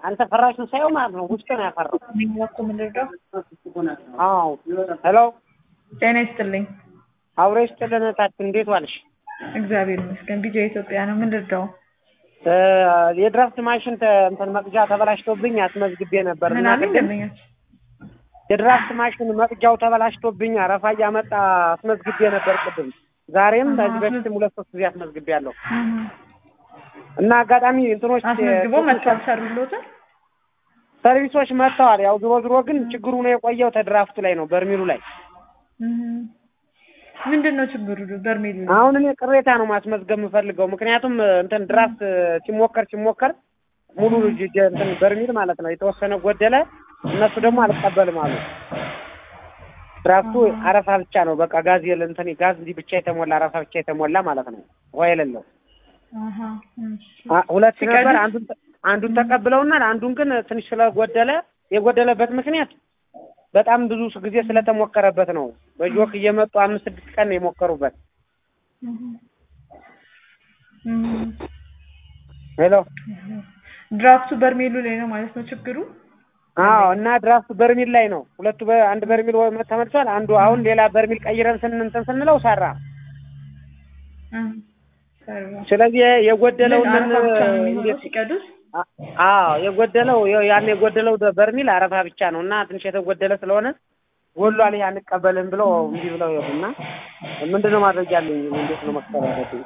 አንተ ፈራሹን ሳየው ማለት ነው ውስጥ ነው ያፈራው። ሚወኩ ምንድነው? አዎ ሄሎ ጤና ይስጥልኝ። አብሮ ይስጥልን እህታችን እንዴት ዋልሽ? እግዚአብሔር ይመስገን። ቢጃ ኢትዮጵያ ነው። ምን ልርዳው? እ የድራፍት ማሽን ተ- እንትን መቅጃ ተበላሽቶብኝ አስመዝግቤ ነበር ምን እና አለኝ ቅድም ደንበኞች? የድራፍት ማሽን መቅጃው ተበላሽቶብኝ አረፋ እያመጣ አስመዝግቤ ነበር ቅድም። ዛሬም አሃ፣ ከዚህ በፊትም ሁለት ሶስት ጊዜ አስመዝግቤያለሁ እና አጋጣሚ እንትኖች አስመዝግቦ መጥቷል ሰሩሎትን ሰርቪሶች መጥተዋል። ያው ዞሮ ዞሮ ግን ችግሩ ነው የቆየው ተድራፍቱ ላይ ነው በርሚሉ ላይ። ምንድን ነው ችግሩ? በርሜሉ ላይ? አሁን እኔ ቅሬታ ነው ማስመዝገብ የምፈልገው ምክንያቱም እንትን ድራፍት ሲሞከር ሲሞከር ሙሉ ጅ- ጀ- እንትን በርሚል ማለት ነው የተወሰነ ጎደለ። እነሱ ደግሞ አልቀበልም አሉ። ድራፍቱ አረፋ ብቻ ነው በቃ ጋዝ የለ እንትን ጋዝ እንዲህ ብቻ የተሞላ አረፋ ብቻ የተሞላ ማለት ነው ውሃ የሌለው አሃ፣ እሺ። አ- ሁለት ሲቀድስ? ነበር። አንዱን ተ- አንዱን ተቀብለውናል። አንዱን ግን ትንሽ ስለጎደለ የጎደለበት ምክንያት በጣም ብዙ ጊዜ ስለተሞከረበት ነው። በጆክ እየመጡ አምስት ስድስት ቀን ነው የሞከሩበት። እም፣ ሄሎ ድራፍቱ በርሜሉ ላይ ነው ማለት ነው ችግሩ። አዎ። እና ድራፍቱ በርሚል ላይ ነው። ሁለቱ በ- አንድ በርሚል ወ- ተመልሷል። አንዱ አሁን ሌላ በርሚል ቀይረን ስን እንትን ስንለው ሰራ። እም፣ ሰራ። ስለዚህ የጎደለውን ምን አረፋ ብቻ ነው የሚሆነው እንዴት ሲቀዱስ? አ- አዎ የጎደለው ያው ያን የጎደለው ደ- በርሚል አረፋ ብቻ ነው እና ትንሽ የተጎደለ ስለሆነ ጎሏል። ይሄ አንቀበልም ብለው እምቢ ብለው ሄዱና ምንድን ነው ማድረግ ያለኝ? እንዴት ነው መክፈል ያለብኝ?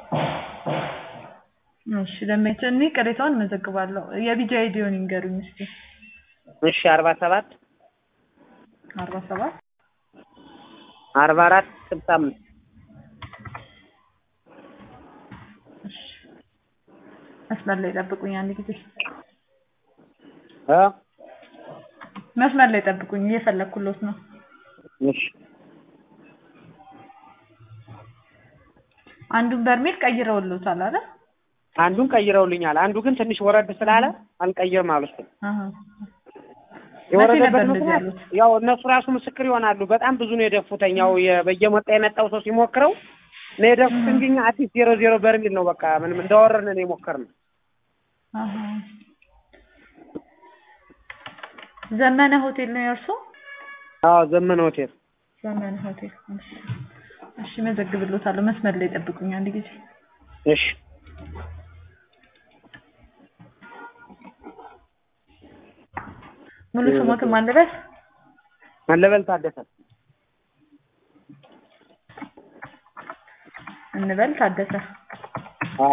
እሺ ለመቼ እኔ ቅሬታውን መዘግባለሁ። የቢጃ አይዲውን ይንገሩኝ እስኪ። እሺ አርባ ሰባት አርባ ሰባት አርባ አራት ስልሳ አምስት እሺ መስመር ላይ ጠብቁኝ አንድ ጊዜ እ መስመር ላይ ጠብቁኝ እየፈለኩሎት ነው። እሺ አንዱን በርሜል ቀይረውሎታል አይደል? አንዱን ቀይረውልኛል። አንዱ ግን ትንሽ ወረድ ስላለ አልቀይርም አሉ። እሱን አሃ መቼ ነበር የወረደበት እንደዚህ ምክንያት ያሉት? ያው እነሱ ራሱ ምስክር ይሆናሉ። በጣም ብዙ ነው የደፉተኝ። ያው የ- በየመጣ የመጣው ሰው ሲሞክረው ነው የደፉት እንጂ እኛ አዲስ ዜሮ ዜሮ በርሚል ነው በቃ ምንም እንዳወረድን ነው የሞከርነው። አሃ ዘመነ ሆቴል ነው የእርሶ? አዎ ዘመነ ሆቴል ዘመነ ሆቴል። እሺ እሺ መዘግብሎታለሁ። መስመር ላይ ጠብቁኝ አንድ ጊዜ እሺ ሙሉ ስሞትም አንድ ድረስ መለበል ታደሰ እንበል ታደሰ አዎ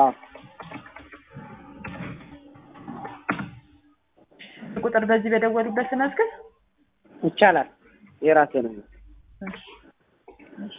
ቁጥር በዚህ በደወሉበት ስመዝግብ ይቻላል። የራሴ ነው። እሺ እሺ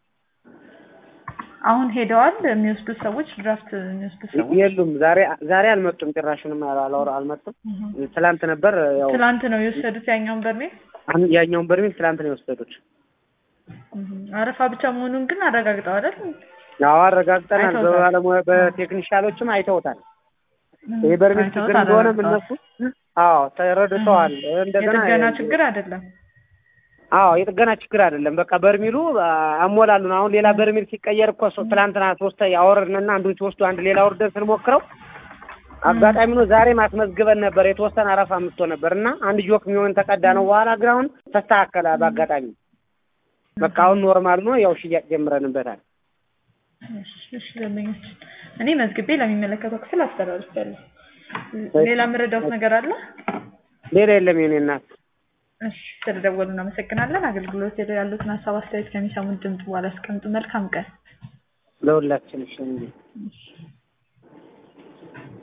አሁን ሄደዋል የሚወስዱት ሰዎች ድራፍት የሚወስዱት ሰዎች የሉም ዛሬ ዛሬ አልመጡም። ጭራሹንም አላወራ አልመጡም። እህ። ትላንት ነበር ያው ትላንት ነው የወሰዱት ያኛውን በርሜል አን- ያኛውን በርሜል ትላንት ነው የወሰዱት። እህ። አረፋ ብቻ መሆኑን ግን አረጋግጠው አይደል? ያው አረጋግጠናል። አይተውታል። በባለሙያ በቴክኒሻሎችም አይተውታል። ይሄ በርሜል አይተውት ችግር እንደሆነም አረጋግጠዋል። እነሱ አዎ ተረድተዋል። እንደገና የጥገና ችግር አይደለም። አዎ የጥገና ችግር አይደለም። በቃ በርሚሉ አ- አሞላሉ ነው። አሁን ሌላ በርሚል ሲቀየር እኮ ሶ- ትላንትና ሶስት ያወረድንና አንዱን ሲወስዱ አንድ ሌላ ወርደን ስንሞክረው አጋጣሚ ነው ዛሬ ማስመዝግበን ነበር። የተወሰነ አረፋ አምጥቶ ነበር እና አንድ ጆክ የሚሆን ተቀዳ ነው። በኋላ ግን አሁን ተስተካከለ በአጋጣሚ በቃ አሁን ኖርማል ነው። ያው ሽያጭ ጀምረንበታል። እሺ እሺ ደንበኞች እኔ መዝግቤ ለሚመለከተው ክፍል አስተላልፌያለሁ። ሌላ የምረዳውት ነገር አለ? ሌላ የለም የኔ እናት። እሺ ስለደወሉ እናመሰግናለን። አገልግሎት ላይ ያሉትን ሀሳብ አስተያየት ከሚሰሙት ድምጽ በኋላ አስቀምጡ። መልካም ቀን። ለሁላችን እሺ እንግዲህ እሺ